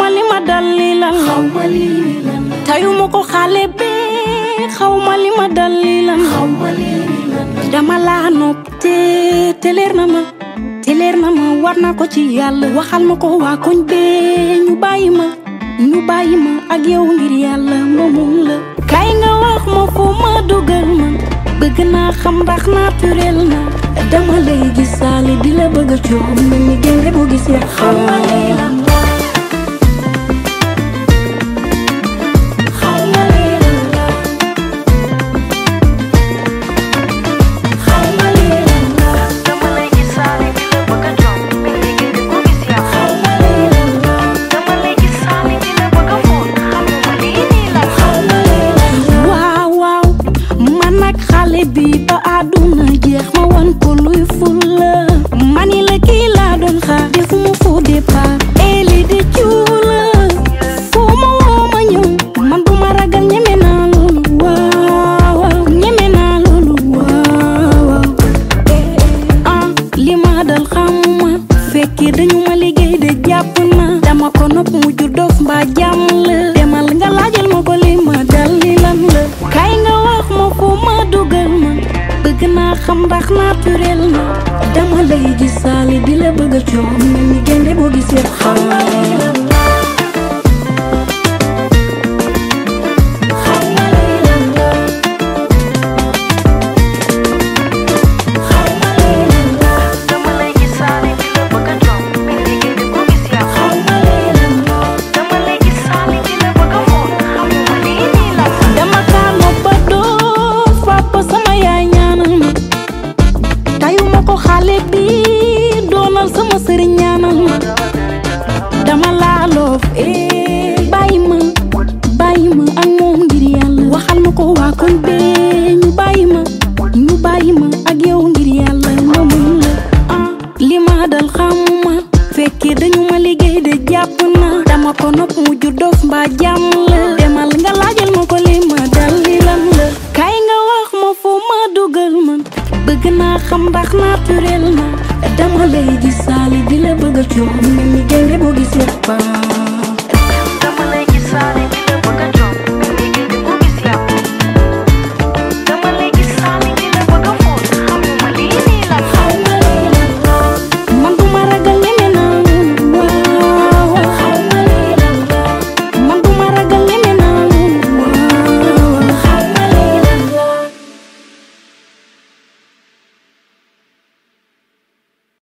li ma dal li lan xaw ma lii lan tayuma ko xale bee xaw ma li ma dal li lan xaw ma lii lan dama laa nopp te te leer na ma te leer na ma war na ko ci yàlla waxal ma ko waa koñ bee ñu bàyyi ma ñu bàyyi ma ak yow ngir yàlla moomum la kay nga wax ma foo ma dugal ma bëgg naa xam ndax naturel na dama lay gis saali di la bëgg a coow mel ni génde bu gis ya xaw ma lii lan xaw ma lii lan la xaw ma lii lan la dama lay gis saali di la bëgg a jox mel ni génde bu gis yaa xaw ma lii lan la dama lay gis saali di la bëgg a fóon xamuma lii nii la xaw ma lii lan la waaw waaw man nag xale bi ba àdduna jeex ma wan ko luy fulla mani la kii laa doon xaar defuma faux départ eli de cuula foo ma woo ma ñëw man bu ma ragal ñeme naa loolu waaw waaw ñeme naa loolu waaw waaw ah li ma dal xamuma fekkee dañu ma liggéey de jàpp na dama ko nopp mu jur dof mbaa jàmm la demal nga laajal ma ko li ma dal li lan la kay nga wax ma foo ma dugal ma bëgg naa xam ndax naturel na dama lay gis saali di la bëgg a coow mel ni génde boo gis yëpp xaw ma lii lan la xaw ma lii lan la xaw ma lii lan la dama lay gis saali di la bëgg a jox mel ni génde bu gis yaa xaw ma lii lan la dama lay gis saali di la bëgg a fóon xamuma lii nii la dama kaano ba doo papa sama yaay ñaanal ma tayuma ko xale bi doonal sama sëriñ ñaanal ma dama laa loof eh bàyyi ma bàyyi ma ak moom ngir yàlla waxal ma ko waa koñ bee ñu bàyyi ma ñu bàyyi ma ak yow ngir yàlla moomum la ah li ma dal xamuma fekkee dañu ma liggéey de jàpp na dama ko nopp mu jur dof mbaa jàmm la demal nga laajal ma ko li ma dal li lan la kay nga wax ma foo ma dugal man bëgg naa xam ndax naturel na dama lay gis saali di la bëgg a coow mel ni génde boo gis yëpp